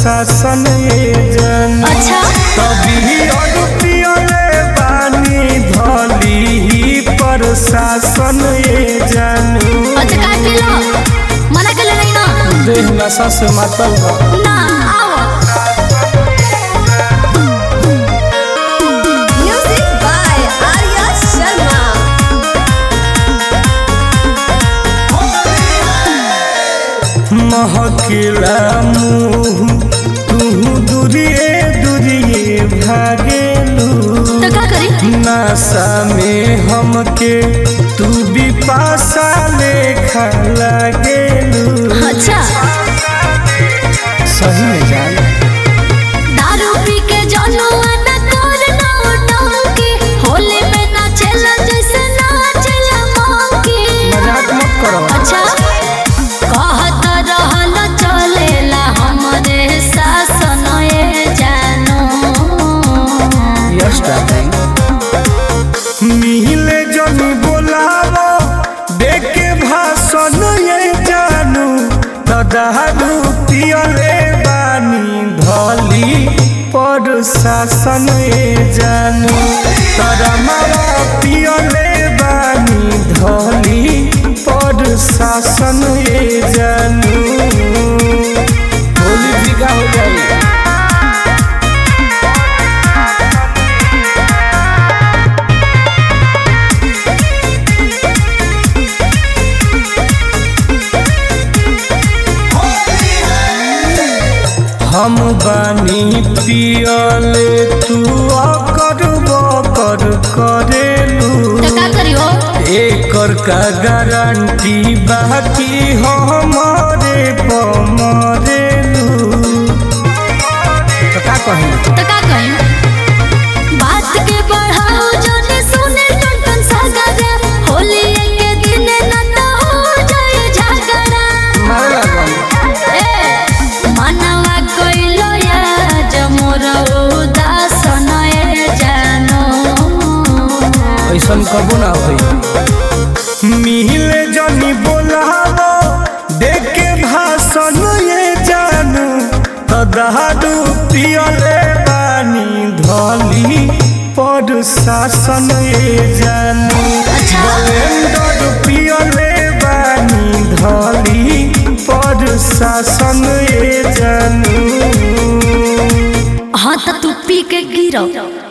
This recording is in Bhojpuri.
शासन ये जन अच्छा तभी अड़पियले बानी धली ही प्रशासन ये जानू अच्छा काय केलं मना केलं नाही ना देह नशा से मातल बा ना आओ म्युझिक बाय आर्या शर्मा महकिला मुँह तू दूरिए दूरिए भागेलू तर का करी नशा में हमके तू भी पासा लेखा लागेलू अच्छा सही में जान दारू पी के जनुआ न कर ना डंकी होली में नाचेला जैसे नाचेला मंकी मजाक मत करो अच्छा कहत रहल चलेला हमरे शासन ए जानो यस डार्लिंग मिहिले जनी बोलावो देखे भाषण ये जानू दादू पियले बानी धली पर शासन ये जानू तारा मारा पियले बानी धली पर शासन ये जानू होली बिका हो जाएगी हम बानी पियले तू अकर बकर करेलू तो का करियो एकर का गारंटी बाकी हमारे पमरेलू तो का कही तो का कही बात के बढ़ाओ जने सुने टन टन सागरा होली के दिन न तो हो जाए झगड़ा मारे लागल ए मनवा कइलो या जमोर उदासन ए जानो ऐसन कबो ना होई मिले जनी बोलावो देखे भाषण ये जानू तो दहादू पियले बानी धली पर शासन ये जानू अच्छा। ब्लेंडर पियले बानी धली पर शासन ये जानू हाँ तो तू पी के गिरो